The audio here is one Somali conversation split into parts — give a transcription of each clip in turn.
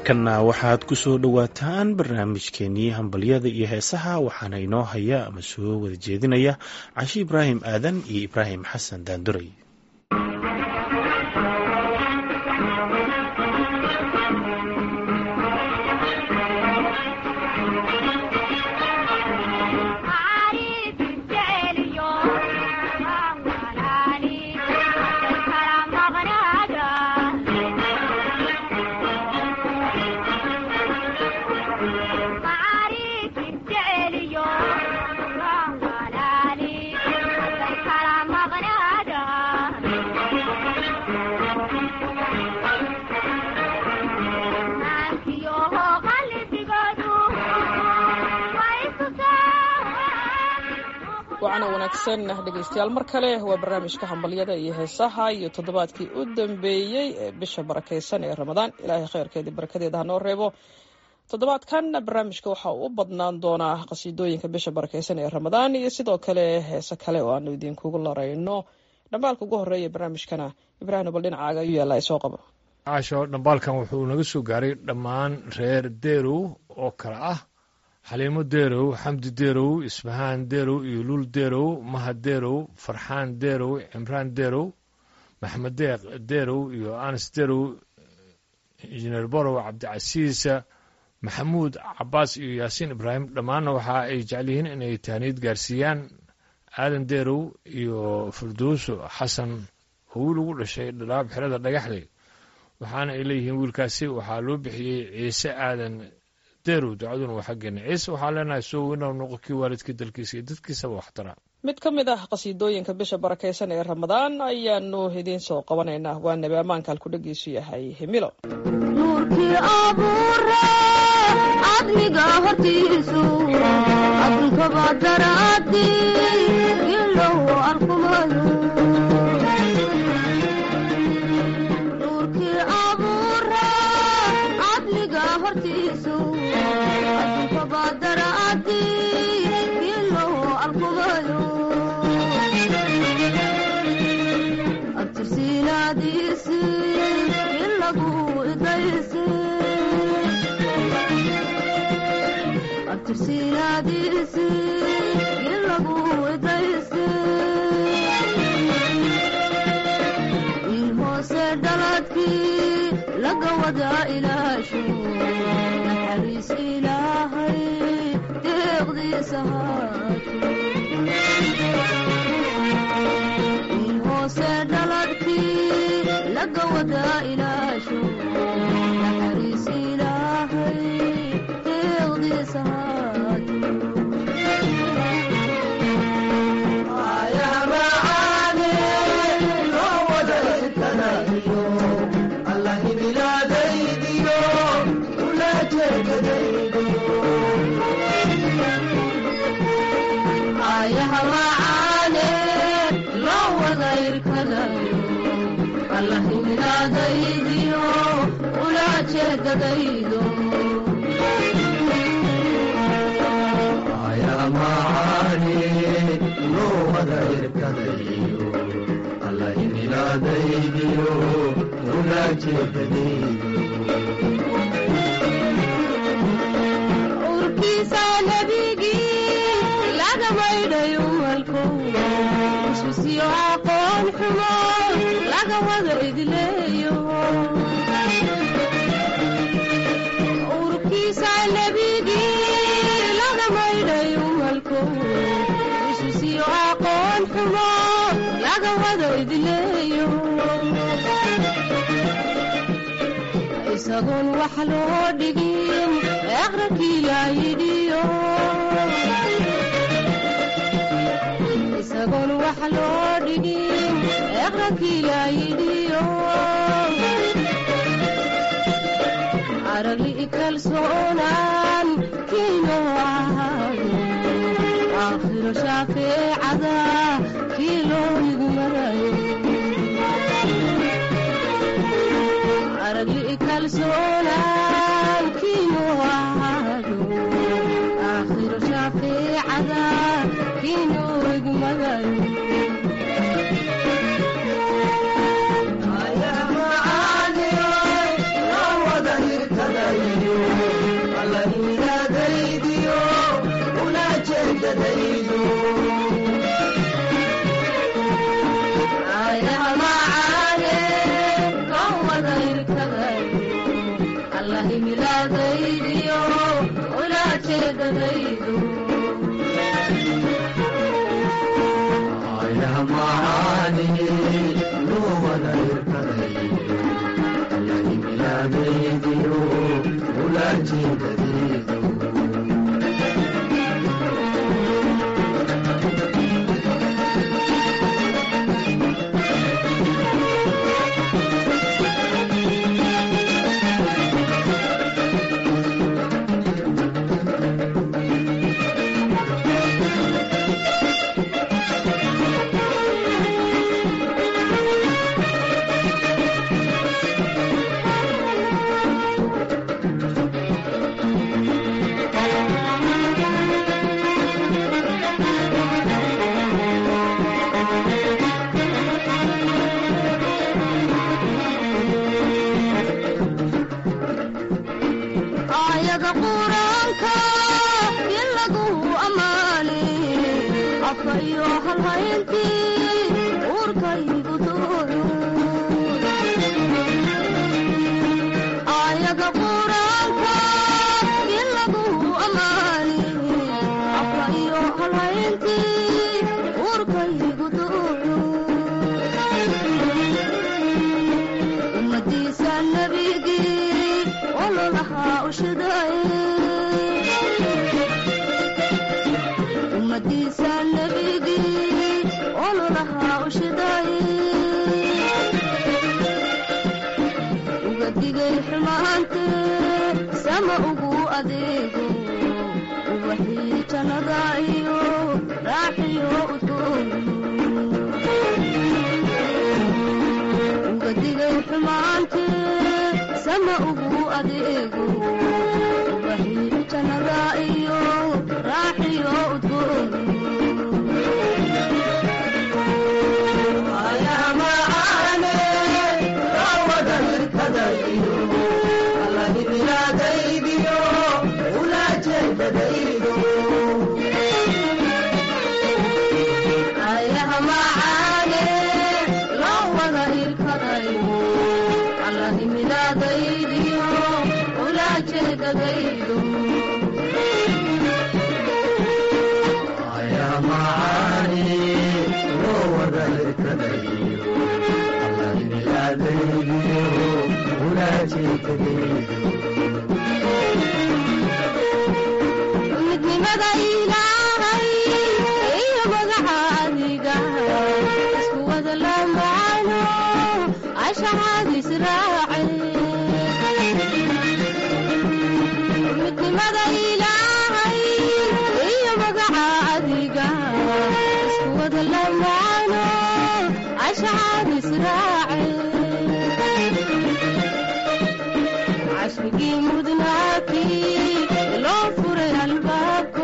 markana waxaad ku soo dhowaataan barnaamijkeenii hambalyada iyo heesaha waxaana inoo haya ama soo wada jeedinaya cashi ibraahim aadan iyo ibraahim xasan daanduray wacana wanaagsan dhegaystayaal mar kale waa barnaamijka hambalyada iyo heesaha iyo toddobaadkii u dambeeyey ee bisha barakaysan ee ramadaan ilaahay kheyrkeedii barakadeeda hanoo reebo toddobaadkan barnaamijka waxa uu u badnaan doonaa qasiidooyinka bisha barakaysan ee ramadaan iyo sidoo kale heese kale oo aanu idinkugu larayno dhambaalka ugu horeeya barnaamijkana ibraahim bal dhinacaaga ayuu yaallaa isoo qabo caasho dhambaalkan wuxuu naga soo gaaray dhammaan reer deerow oo kale ah xaliimo deerow xamdi deerow isbahaan deerow iyo luul deerow mahad deerow farxaan deerow cimraan deerow maxamed deeq deerow iyo anas deerow injineer borow cabdicasiisa maxamuud cabaas iyo yaasiin ibraahim dhammaanna waxa ay jecel yihiin inay tahniyad gaarsiiyaan aadan deerow iyo firdowso xasan oo wiil ugu dhashay dhalaab xerada dhagaxley waxaana ay leeyihiin wiilkaasi waxaa loo bixiyey ciise aadan deerow ducaduna waa xaggeena ciise waxaan leenahay soo weynaw noqo kii waalidkii dalkiisa iyo dadkiisaba waxtara mid ka mid ah qasiidooyinka bisha barakaysan ee ramadaan ayaanu idiin soo qabanaynaa waa nebi ammaanka halkudhagiisu yahay himilo nuurkii abuure cadmiga hortiisu addunkaba daraadi ilow arkumayo nuurkii abuure cadmiga hortiisu addunkaba daraadi ilow arkumayo abtirsiinaadiisi ilagu idaysi abtirsiinaadiisi ilagu idaysi il hoose dhaladkii laga wada ilaasho naxariis ilaahay deeqdiisa haato il hoose dhaladkii laga wada ilaasho naxariis ilaahay deeqdiisa haato ayaha macaane loo wada irkadayo allahiminaadaydiyo ula jeedadaydo urkiisa nebigii laga maydhayo malko isbisiyo aqoon xumo laga wada idleeyo urkiisa nebigii laga maydhayo malko isbisiyo aqoon xumo laga wada idleeyo isagoon wax loo dhigin eqrankii laa yidhiyo isagoon wax loo dhigin eqrankii laa yidhiyo aragli kalsoonaan kiino ahaado aakhiro shaafeecada kii loo igmarayo aragli kalsoonaan kiino ahaado aakhiro shaafeecada kiino igmarayo Ayaha macaane, loo wada hirtadayo jeedadaydu ayaha macaane loo wada irkadayo allahi milaadaydiyo ulaa jeedadaydu ayaha macaane loo wada irkadayo allahi milaadaydiyo ulaa jeedadaydu aayada quraanka in lagu ammaane afka iyo halhayntii uurkaygu dooyo aayada quraanka in lagu ammaane afka iyo halhayntii uurkaygu dooyo ummadiisa nabigii ololahaa ushidaye ummadiisa nabigii ololahaa ushidaye uga digay xumaante sama ugu adeego ubaxii jannada iyo raaxiyo udgoon uga digay xumaante sama ugu adeego ubaxii jannada iyo raaxiyo udgoon ayaha macaane loo wada irkadayo allahi milaadaydiyo ulaa jeedadaydu ayaha macaane loo wada irkadayo allahi milaadaydiyo ulaa jeedadaydu ayaha macaane loo wada irkadayo allahi milaadaydiyo ulaa jeedadaydu midnimada ilaahay iyo magaca adiga isku wada lamaano cashacaad israace midnimada ilaahay iyo magaca adiga isku wada lamaano cashacaad israace cashrigii mudnaakii loo furay albaabko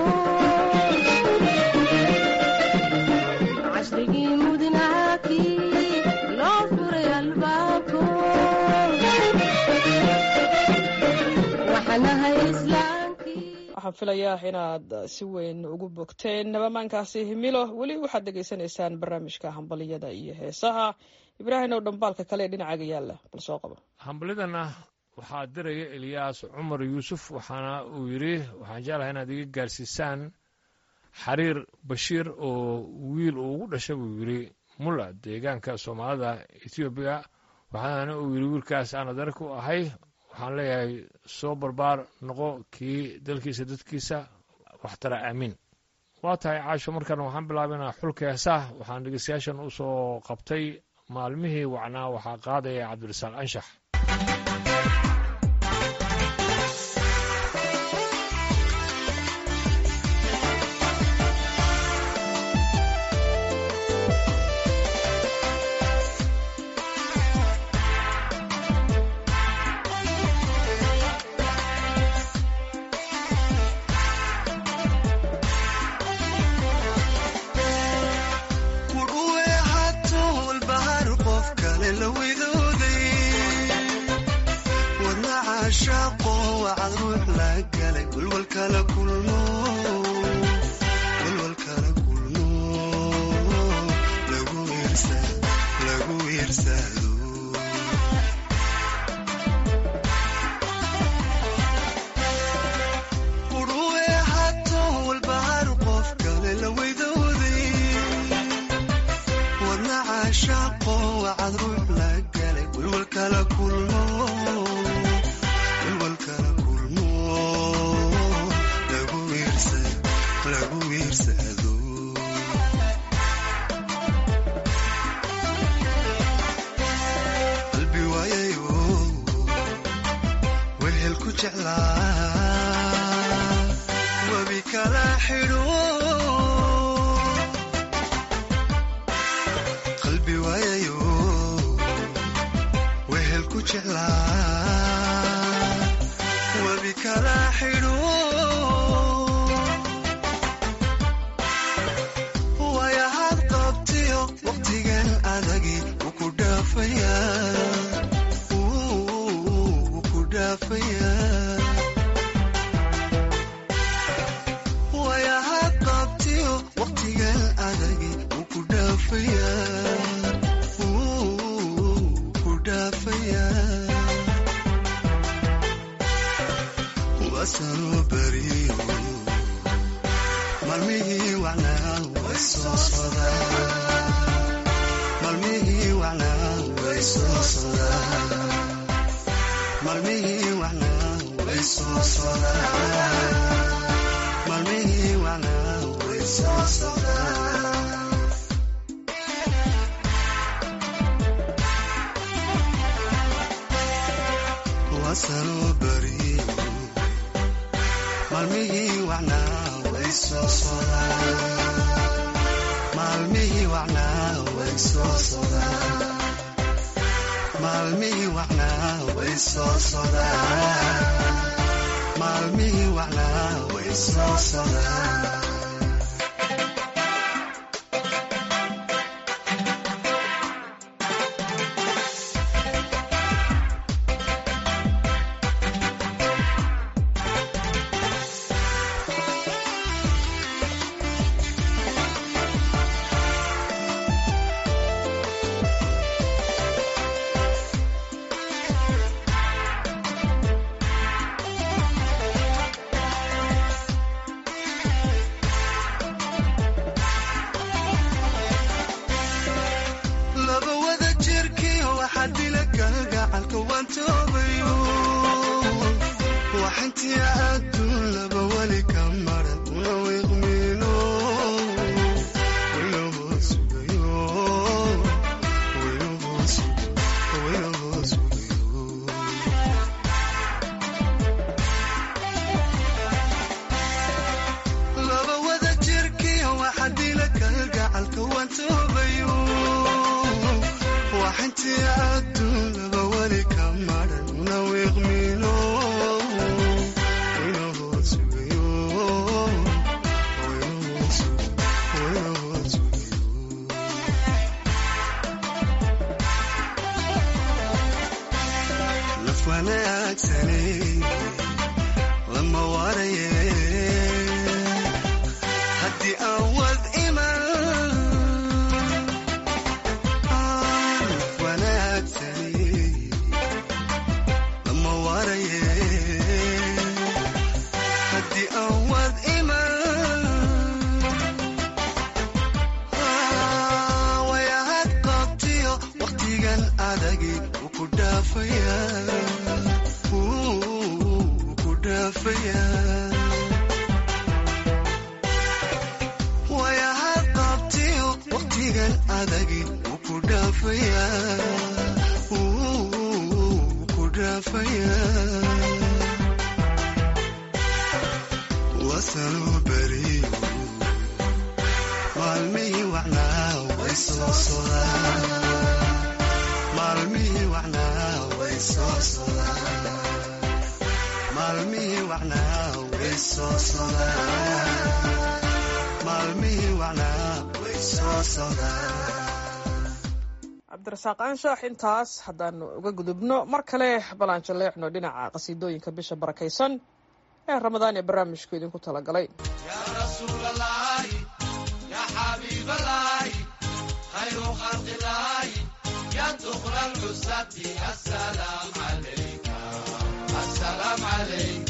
cashrigii mudnaakii loo furay albaabko waxaanahay islaamkii waxaan filayaa inaad si weyn ugu bogteen nabamaankaasi himilo weli waxaad dhegaysanaysaan barnaamijka hambaliyada iyo heesaha ibraahim ow dhambaalka kale ee dhinacaga yaalla bal soo qabo hambalidana waxaa diraya eliyaas cumar yuusuf waxaana uu yidhi waxaan jeclahay inaad iga gaarsiisaan xariir bashiir oo wiil uu ugu dhashay buu yidhi mulla deegaanka soomaalida etoobiya waxaana uu yidhi wiilkaas aan adeerka u ahay waxaan leeyahay soo barbaar noqo kii dalkiisa dadkiisa waxtara aamiin waa tahay caasho markan waxaan bilaabaynaa xulka heesaah waxaan dhegeystayaashan u soo qabtay maalmihii wacnaa waxaa qaadaya cabdirasaaq anshax kudhuwe hatool bahar qof kale la widooday wadna caashaaqo wacad ruux la galay walwal kala kulmo walwal wiirsado quruwe hato walbahar qof kale la weydooday wadna caashaaqo wacad ruux la galay walwal kala kulmo walwal kala kulmo lagu wiirsa lagu wiirsado qalbi waayayo wehel ku jeclaa webi kala xidho qalbi waayayo wehel ku jeclaa webi kala xidho waayahaad qabtiyo waqtigan adagi wuu ku dhaafayaa wuu ku dhaafayaa waayahaad qabtiyo waqtigan adagi wuu ku dhaafayaa wuu ku dhaafayaa wasanoo beriyo maalmihii wacnaa way soo sodaan maalmihii wacnaa way soo sodaan maalmihii wacnaa way soo sodaan maalmihii wacnaa way soo sodaan wasanoo beriyo maalmihii wacnaa way soo sodaan maalmihii wacnaa way soo sodaan maalmihii wacnaa way soo sodaan maalmihii wacnaa way soo sodaan laba wada jirkiyo waxaa dila galgacalka waan toobayo waxintii adduun laba weli ka maran una wiiqmiino waynahoo sugayo waynahoo sugayo waynahoo sugayo laba wada jirkiyo waxaa dila kalgacalka waan toobayo waxintii adduun laba weli ka maran una wiiqmiino waynahoo sugayo waynahoo sugayo waynahoo sugayo naf wanaagsanay lama waraye haddii aan wad iman naf wanaagsani lama waraye haddii aan wad iman wayahad qabtiyo waqtigan adagi wuu ku dhaafayaa wuu ku dhaafayaa wayahad qabtiyo waqtigan adagi wuu ku dhaafayaa wuu ku dhaafayaa wasanoo beriyo maalmihii wacnaa way soo sodaan maalmihii wacnaa way soo sodaan maalmihii wacnaa way soo sodaan maalmihii wacnaa way soo sodaan cabdirasaaq aanshaax intaas haddaanu uga gudubno mar kale balaan jalleecno dhinaca qasiidooyinka bisha barakaysan ee ramadaan ee barnaamijku idinku talagalay يا رسول الله يا حبيب الله خير خلق الله يا العزة السلام عليك السلام عليك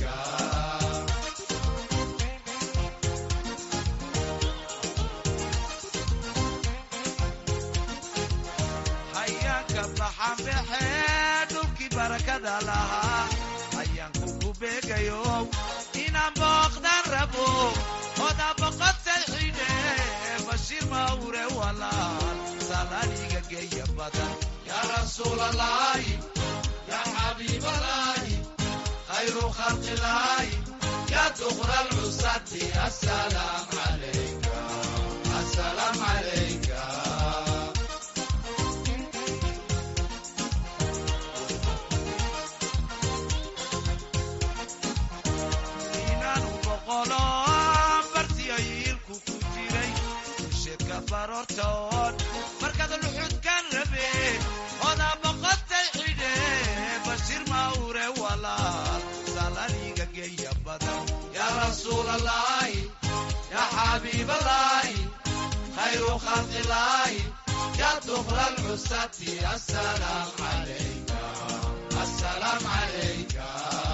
hayaanka baxan baxee dhulkii barakada lahaa hayaanku ku beegayo inaan booqdan rabo oda boqotay xidhe bashiir mawre walaal salaaniga geeya badan yaa rasuulalaahi yaa xabiibalaahi khayru khalqilaahi yaa dukra lcusati asalaam calayka asalaam calayka inaanu boqolo bartiyo yiilku ku jiray usheedka baroortoon markaad luxudkan rabe odaa boqotay xidhe bashiir mawre walaal salaniga geeya badan yaa rasuulalaahi yaa xabiibalaahi khayru khalqilaahi yaa dukra lcusati asalaam calayka asalaam calayka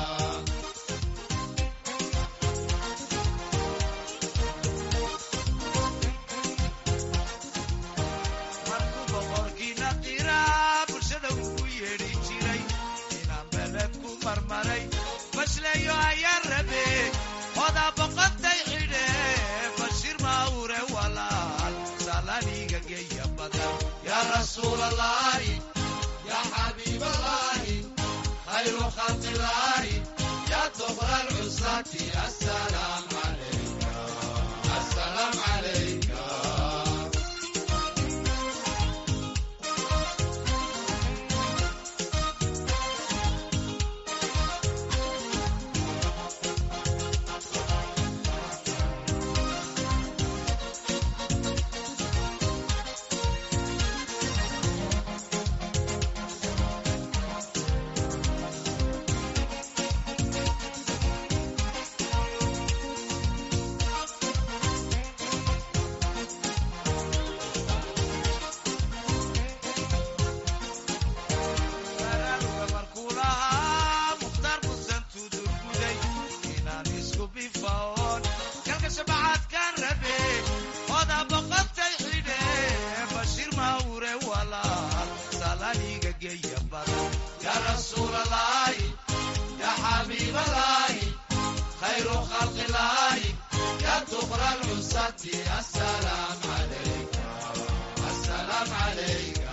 markuu boqorkiina qiraa bulshada ugu yeedhi jiray inaan beled ku marmaray bashleeyo ayaa rabe odaa boqotay xidhe bashiir mawre walaal salaniga geeya badan yaa rasuulalaahi yaa xabiibalaahi khayru khalqilaahi yaa dukra lcusati asalaam calayka asalaam calayka baraaruga markuu lahaa mukhtaar musan tudurguday inaan isku bifaoon kalka shabacaadkaan rabe odaa boqotay xidhe bashiir mawre walaal salaniga geeya badan yaa rasuulalaahi yaa xabiibalaahi khayru khalqilaahi yaa dukra lcusati asalaam calayka asalaam calayka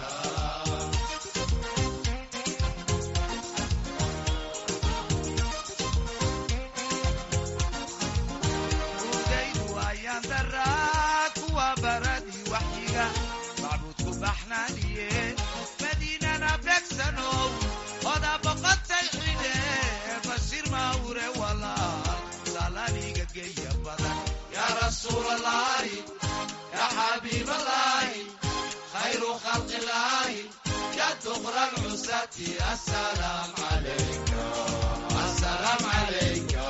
udaydu ayaan daraa kuwa baradii waxyiga macbuudku baxnaaniyeen madiinana beegsanow odaa boqotay xidhe bashiir mawre walaal salaniga geeya badan yaa rasuulalaahi yaa xabiibalaahi khayru khalqilaahi yaa dukra lcusati asalaam calayka asalaam calayka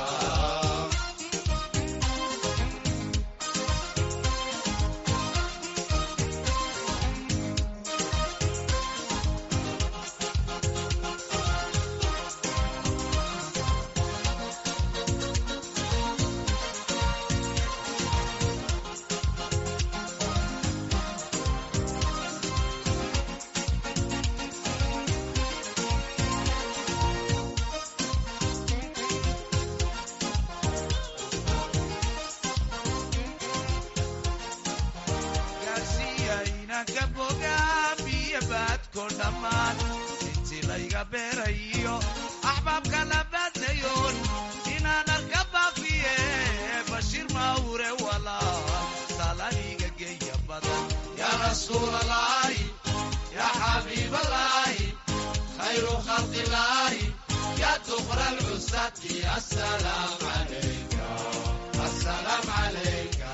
gaarsiiya inanka bogaa biyo baadko dhammaan intii layga beerayo axbaabka la baadnayoon inaan arka baafiye bashiir mawre walaal salaniga geeya badan yaa rasuulalaahi yaa xabiibalaahi khayru khalqilaahi yaa dukra lcusati asalaam calayka asalaam calayka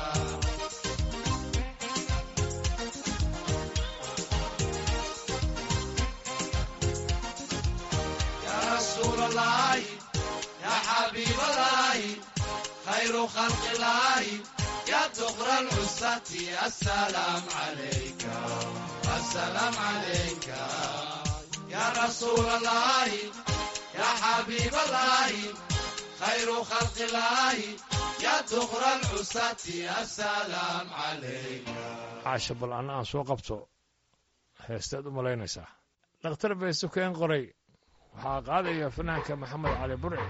يا رسول الله يا حبيب الله خير خلق الله يا دغر العزة السلام عليك السلام عليك يا رسول الله يا حبيب الله خير خلق الله يا دغر العزة السلام عليك caasha bal anna aan soo qabto heestaad u malaynaysaa dhakhtar bay sukeen qoray waxaa qaadaya fanaanka maxamed cali burci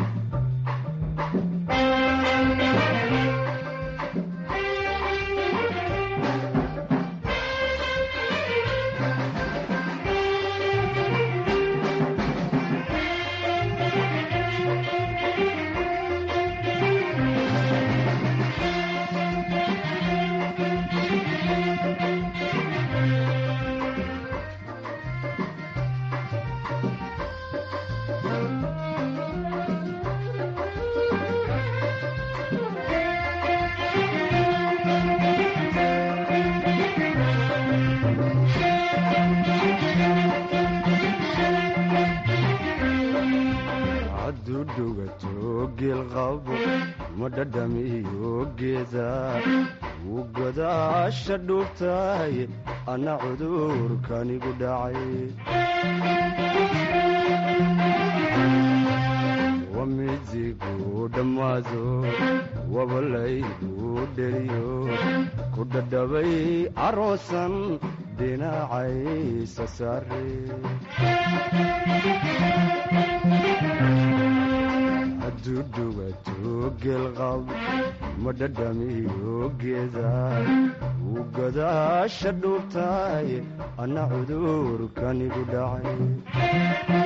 hadduu dhugato geel qabo ma dhadhamiyo geeda wuu godaasha dhuubtahay anna cudurkanigu dhacay wamidigu dhammaado wabalaygu dheriyo ku dhadhabay aroosan dhinacaysa saare hadduu dhugato geelqab ma dhadhamiyo geeda wuu godaasha dhuubtahay anna cudurkanigu dhacay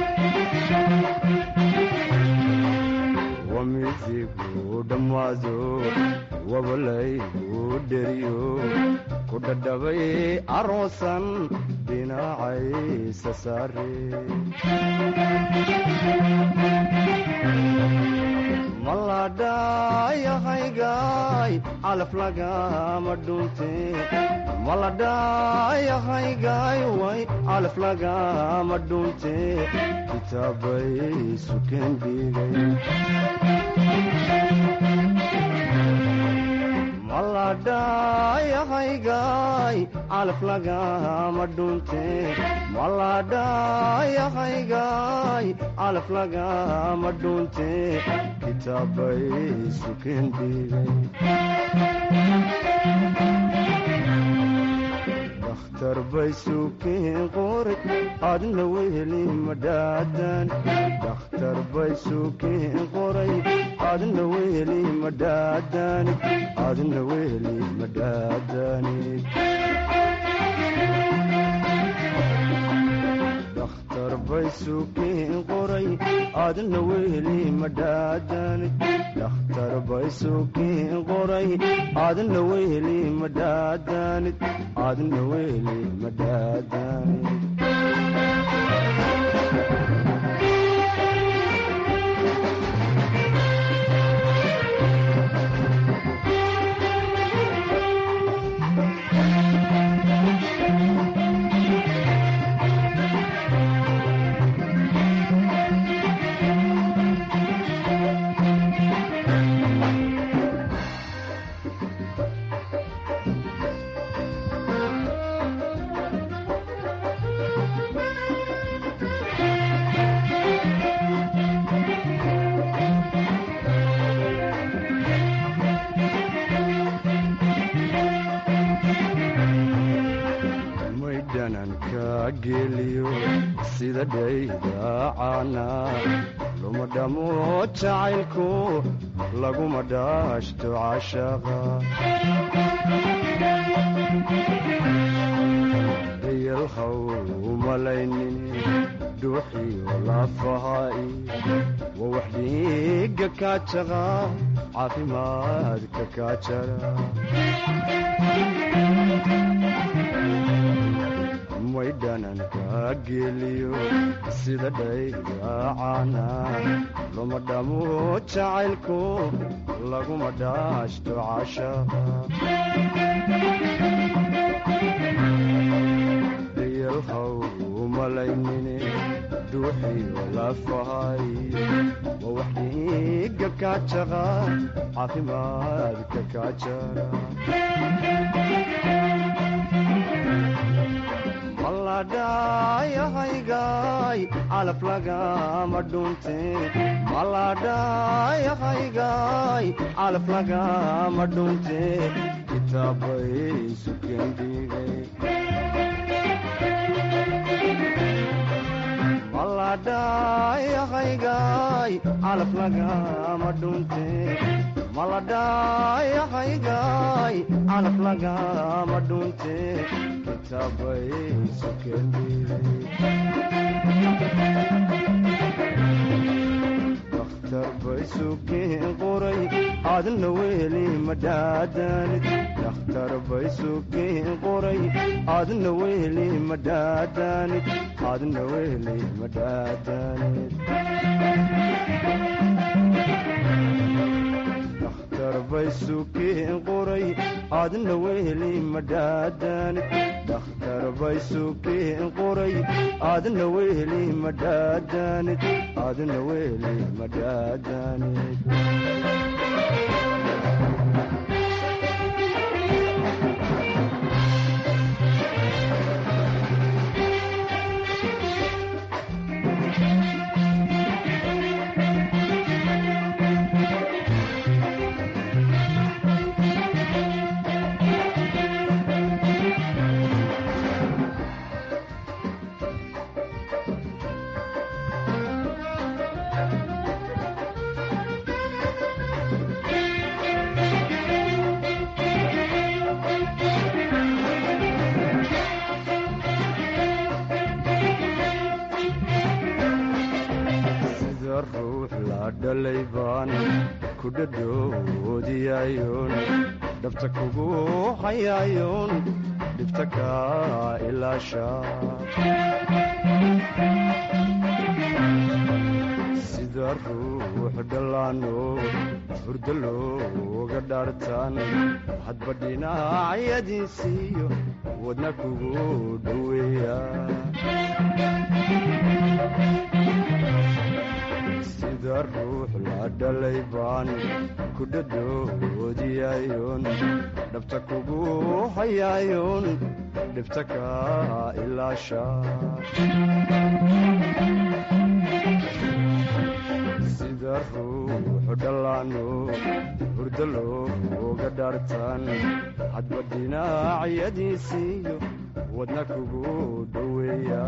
wamidigu dhammaado wabalaygu dheriyo ku dhadhabay aroosan dhinacaysa saare maladhayahaygaay calaf lagama dhunte maladhayahaygaay way calaf lagama dhunte kitaabay sukeen dhigay maladhayahaygaay calaf lagama dhunte maladhayahaygaay calaf lagama dhunte kitaabay sukeen dhigay dakhtar bay sukeen qori adna weheli madhaadan dakhtar bay sukeen qoray adna weheli madhaadanid adna weheli madhaadanid dakhtar bay sukeen qoray adna weheli madhaadanid dakhtar bay sukeen qoray adna weheli madhaadanid adna weheli madhaadanid may dhananka geliyo sida dhaydaacana luma dhamo jacaylku laguma dhaashto cashaqa dayalhaw umalaynin dhuuxiyo lafahaai wa wax dhiiga kaajaqa caafimaadka kaajara may dhananka geliyo sida dhaydaacana luma dhamo jacaylku laguma dhaashto cashaqa dayalhaw umalaynine dhuuxiyo lafahay wa wax dhiiga kaa jaqa caafimaadka kaa jara maladhayahaygaay calaf lagama dhunte maladhayahaygaay calaf lagama dhunte kitaabay sukendhigay maladhayahaygaay calaf lagama dhunte maladhayahaygaay calaf lagama dhunte kitaabay sukendhigay bay sukeen qoray aadna weli madhaadanid dakhtar bay sukeen qoray aadna weli madhaadanid aadna weli madhaadanid dakhtar bay sukeen qoray aadna weli madhaadanid dakhtar bay sukeen qoray aadna weli madhaadanid aadna weli madhaadanid sida ruux la dhalay baan ku dhadhoodiyayoon dhabta kugu hayayoon dhibta kaa ilaasha sida ruux dhallaano hurdo looga dhaartaan hadba dhinacyadiisiiyo wadna kugu dhoweeya sida ruux la dhalay baan ku dhadhoodiyayoon dhabta kugu hayayoon dhibta kaa ilaasha sida ruux dhallaano hurdo looga dhaartaan hadba dhinacyadiisiiyo wadna kugu dhoweeya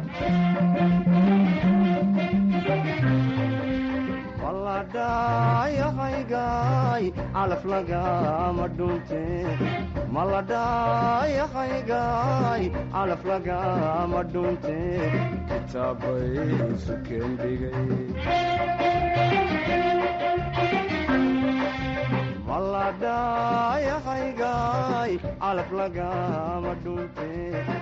maladhayahaygaay calaf lagama dhunte maladhayahaygaay calaf lagama dhunte kitaabay sukendhigay maladhayahaygaay calaf lagama dhunte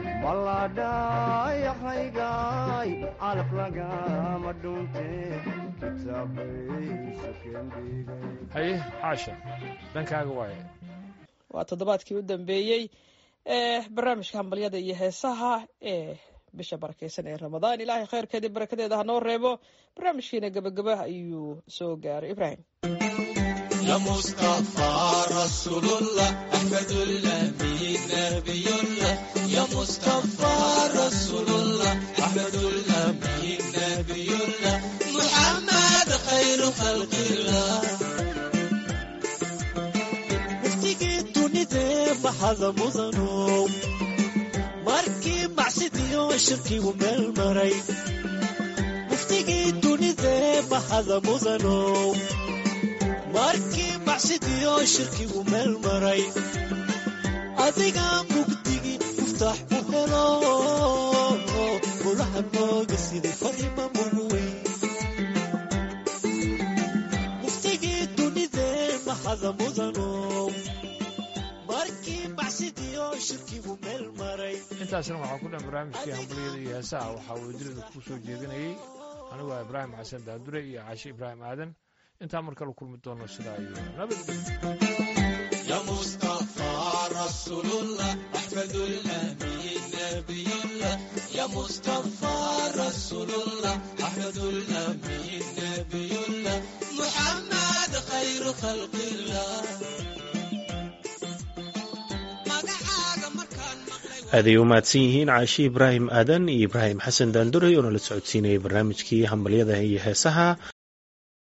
maladhayahaygaay calaf lagama dhunte kitaabay sukendhigay haye xaasha dhankaaga waaye waa toddobaadkii u dambeeyey ee barnaamijka hambalyada iyo heesaha ee bisha barakeysan ee ramadaan ilaahay khayrkeedii barakadeeda ha noo reebo barnaamijkiina gebagaba ayuu soo gaaray ibraahim يا مصطفى رسول الله أحمد الأمين نبي الله يا مصطفى رسول الله أحمد الأمين نبي الله محمد خير خلق الله muftigii dunidee maxada mudanow markii macsidiyo shirkigu meel maray muftigii dunidee maxada mudanow markii macsidiyo shirkigu meel maray adigaa mugdigii muftaax u helo mulaha nooga siday farima muguweyn muftigii dunidee maxada mudanow markii macsidiyo shirkigu meel maray intaasna waxaa ku dhan barnaamijkii hambalyada iyo heesaha waxaa uu dilida ku soo jeedinayey anigu waa ibraahim xasan daandure iyo caashi ibraahim aadan intaa mar kale kulmi doono sidaa iyo nabadgelyo يا مصطفى رسول الله أحمد الأمين نبي الله يا مصطفى رسول الله أحمد الأمين نبي الله محمد khalqillah magacaaga markaan maqlay aaday u mahadsan yihiin caashi ibraahim aadan iyo ibraahim xasan daanduray oo nala socodsiinayay barnaamijkii hambalyada iyo heesaha